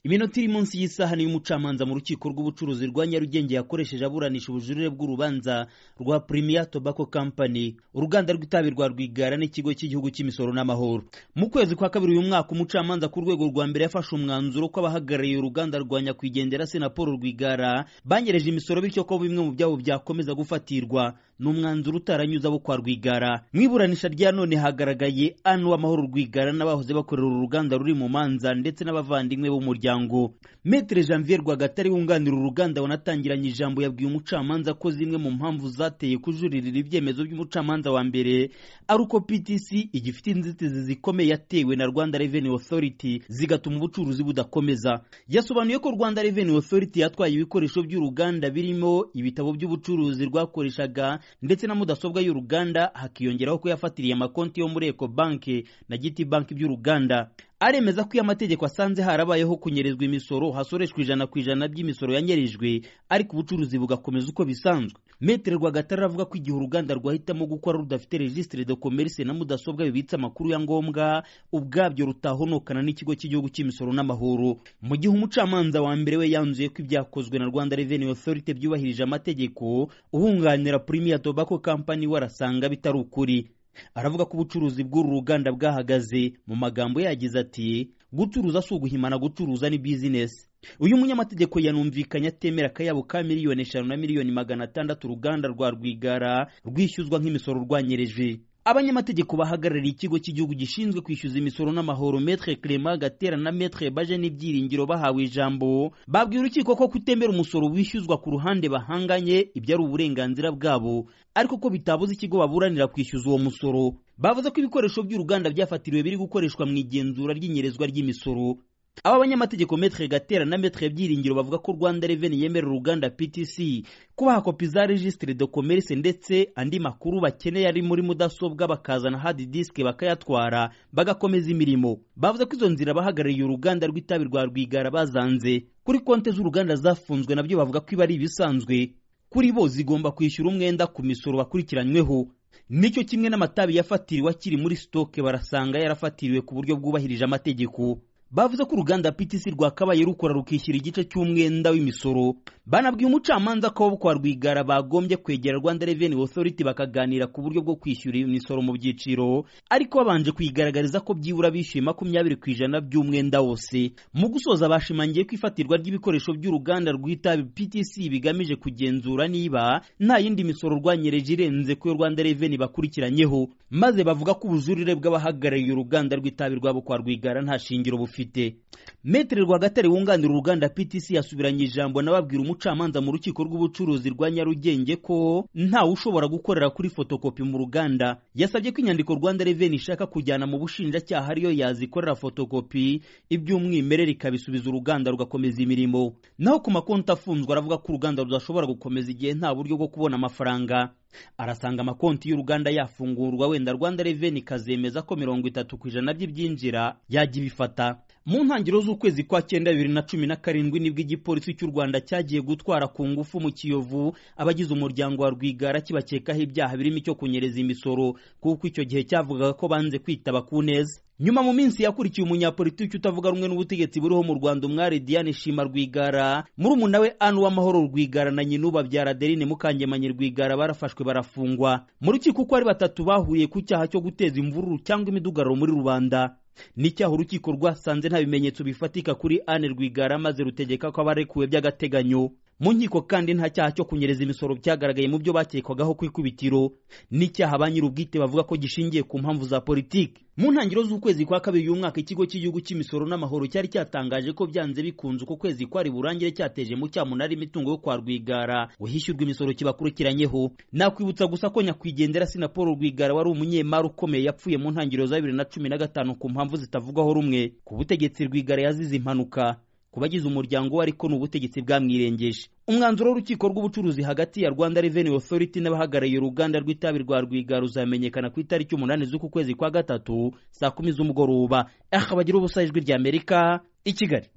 iminota iri munsi y'isaha niyo umucamanza mu rukiko rw'ubucuruzi rwa nyarugenge yakoresheje aburanisha ubujurire bw'urubanza rwa premier tobacco company uruganda rw'itabi rwa rwigara n'ikigo cy'igihugu cy'imisoro n'amahoro mu kwezi kwa kabiri uyu mwaka umucamanza ku rwego rwa mbere yafashe umwanzuro ko abahagarariye uruganda rwa nyakwigendera se na paul rwigara banyereje imisoro bityo ko bimwe mu byabo byakomeza gufatirwa ni umwanzuro utaranyuze abo kwa rwigara mu iburanisha rya none hagaragaye anu w'amahoro rwigara n'abahoze bakorera uru ruganda ruri mu manza ndetse n'abavandimwe b'umuryango metere janvier rwagatare wunganira uruganda wanatangiranye ijambo yabwiye umucamanza ko zimwe mu mpamvu zateye kujuririra ibyemezo by'umucamanza wa mbere ari uko ptc igifite inzitizi zikomeye yatewe na rwanda revenue authority zigatuma ubucuruzi budakomeza yasobanuye ko rwanda revenue authority yatwaye ibikoresho by'uruganda birimo ibitabo by'ubucuruzi rwakoreshaga ndetse na mudasobwa y'uruganda hakiyongeraho ko yafatiriye amakonti yo muri eco banki na giti banki by'uruganda aremeza ko iyo amategeko asanze harabayeho kunyerezwa imisoro hasoreshwa ijana ku ijana by'imisoro yanyerejwe ariko ubucuruzi bugakomeza uko bisanzwe metere rwagatare avuga ko igihe uruganda rwahitamo gukora rudafite registre de commerce na mudasobwa bibitse amakuru ya ngombwa ubwabyo rutahonokana n'ikigo cy'igihugu cy'imisoro n'amahoro mu gihe umucamanza wa mbere we yanzuye ko ibyakozwe na rwanda revenue authority byubahirije amategeko uhunganira premier tobacco company we arasanga bitari ukuri aravuga ko ubucuruzi bw'uru ruganda bwahagaze mu magambo yagize ati gucuruza si uguhimana gucuruza ni bizinesi uyu munyamategeko yanumvikanye atemera akayabo ka miliyoni eshanu na miliyoni magana atandatu uruganda rwa rwigara rwishyuzwa nk'imisoro rwanyereje abanyamategeko bahagarariye ikigo cy'igihugu gishinzwe kwishyuza imisoro n'amahoro metre clement gatera na metre baje n'ibyiringiro bahawe ijambo babwiye urukiko ko kutemera umusoro wishyuzwa ku ruhande bahanganye ibyo ari uburenganzira bwabo ariko ko bitabuze ikigo baburanira kwishyuza uwo musoro bavuze ko ibikoresho by'uruganda byafatiriwe biri gukoreshwa mu igenzura ry'inyerezwa ry'imisoro aba banyamategeko metre gatera na metre byiringiro bavuga ko rwanda reveni yemera uruganda ptc kubaha kopi za registre de commerce ndetse andi makuru bakeneye ari muri mudasobwa bakazana hard disk bakayatwara bagakomeza imirimo bavuze ko izo nzira abahagarariye uruganda rw'itabi rwa rwigara bazanze kuri konti z'uruganda zafunzwe nabyo bavuga ko iba ari ibisanzwe kuri bo zigomba kwishyura umwenda ku misoro bakurikiranyweho nicyo kimwe n'amatabi yafatiriwe akiri muri sitoke barasanga yarafatiriwe ku buryo bwubahirije amategeko bavuze ko uruganda PTC rwakabaye rukora rukishyura igice cy'umwenda w'imisoro banabwiye umucamanza ko bo kwa rwigara bagombye kwegera Rwanda Revenue Authority bakaganira ku buryo bwo kwishyura imisoro mu byiciro ariko babanje kuyigaragariza ko byibura bishyuye makumyabiri ku ijana by'umwenda wose mu gusoza bashimangiye ko ifatirwa ry'ibikoresho by'uruganda rw'itabi PTC bigamije kugenzura niba nta yindi misoro rwanyereje irenze ku yo Rwanda Revenue bakurikiranyeho maze bavuga ko ubujurire bw'abahagarariye uruganda rw'itabi rwabo kwa rwigara nta shingiro bufite bufite metere rwagatare wunganira uruganda ptc yasubiranye ijambo n'ababwira umucamanza mu rukiko rw'ubucuruzi rwa nyarugenge ko ntawe ushobora gukorera kuri fotokopi mu ruganda yasabye ko inyandiko rwanda reveni ishaka kujyana mu bushinjacyaha ariyo yazikorera fotokopi iby'umwimerere ikabisubiza uruganda rugakomeza imirimo naho ku makonti afunzwe aravuga ko uruganda rudashobora gukomeza igihe nta buryo bwo kubona amafaranga arasanga amakonti y'uruganda yafungurwa wenda rwanda reveni ikazemeza ko mirongo itatu ku ijana by'ibyinjira yajya ibifata mu ntangiriro z'ukwezi kwa cyenda bibiri na cumi na karindwi nibwo igipolisi cy'u rwanda cyagiye gutwara ku ngufu mu kiyovu abagize umuryango wa rwigara kibakekaho ibyaha birimo icyo kunyereza imisoro kuko icyo gihe cyavugaga ko banze kwitaba ku neza nyuma mu minsi yakurikiye umunyapolitiki utavuga rumwe n'ubutegetsi buriho mu rwanda umwari diane shima rwigara murumuna we anu w'amahoro rwigara na nyina ubabyara adeline mukangemanyi rwigara barafashwe barafungwa mu rukiko uko ari batatu bahuriye ku cyaha cyo guteza imvururu cyangwa imidugararo muri rubanda n'icyaha urukiko rwasanze nta bimenyetso bifatika kuri Anne Rwigara maze rutegeka ko abarekuwe by'agateganyo mu nkiko kandi nta cyaha cyo kunyereza imisoro byagaragaye mu byo bakekwagaho ku ikubitiro n'icyaha ba nyir'ubwite bavuga ko gishingiye ku mpamvu za politiki mu ntangiriro z'ukwezi kwa kabiri uyu mwaka ikigo cy'igihugu cy'imisoro n'amahoro cyari cyatangaje ko byanze bikunze uko kwezi kwari burangire cyateje mu cyamunara imitungo yo kwa rwigara uhishyurwa imisoro kibakurikiranyeho nakwibutsa gusa ko nyakwigendera si na paul rwigara wari umunyemari ukomeye yapfuye mu ntangiriro za bibiri na cumi na gatanu ku mpamvu zitavugwaho rumwe ku butegetsi rwigara yazize impanuka ku bagize umuryango we ariko ni ubutegetsi bwamwirengeje umwanzuro w'urukiko rw'ubucuruzi hagati ya rwanda revenue authority n'abahagarariye uruganda rw'itabi rwa rwigara ruzamenyekana ku itariki umunani z'uku kwezi kwa gatatu saa kumi z'umugoroba aha bagira ubusa ijwi ry'amerika i kigali